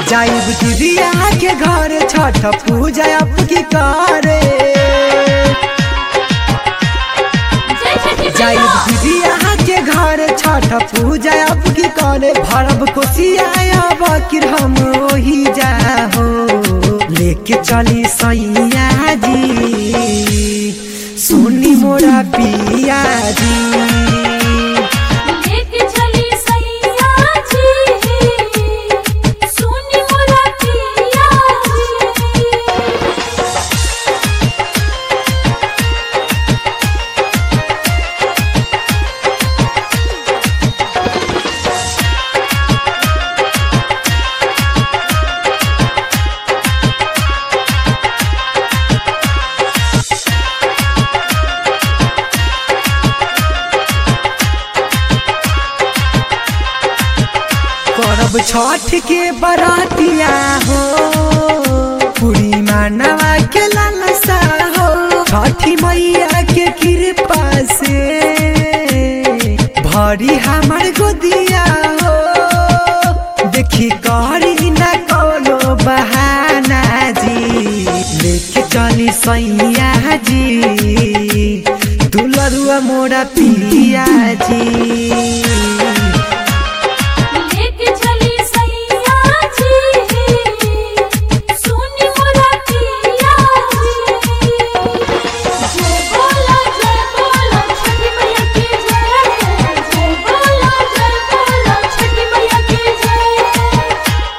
जाइब दीदिया के घर छठ पूजा अब की करे जय छठी जाइब मैया दीदिया के घर छठ पूजा अब की करे भरब कोसिया बकिर हम ओही जाहो लेके चली सैया जी सुनी मोरा पिया जी लेके चली सैया जी सुनी मोरा पिया जी करब छठ के बरातिया हो पूरी मानवा के लालसा हो छठी मैया के कृपा से भरी हमर गोदिया हो देखी करी न कोनो बहाना जी लेके चली सैया जी दुलरुआ मोरा पिया जी लेके चली सैया जी सुनी मोरा पिया जी जय बोला जय बोला छठी मैया की जय जय बोला जय बोला छठी मैया की जय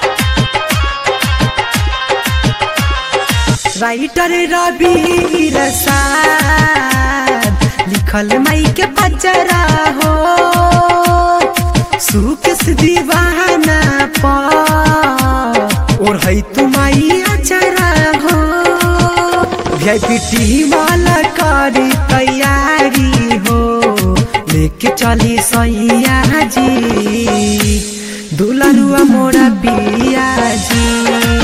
राइटर रवि रसाद लिखल मई के बजरा हो सुख से दीवाना पा और है तुम्हारी अचरा हो वीआईपी टीम वाला करी तैयारी हो लेके चली सैया जी दुलरुआ मोरा पिया जी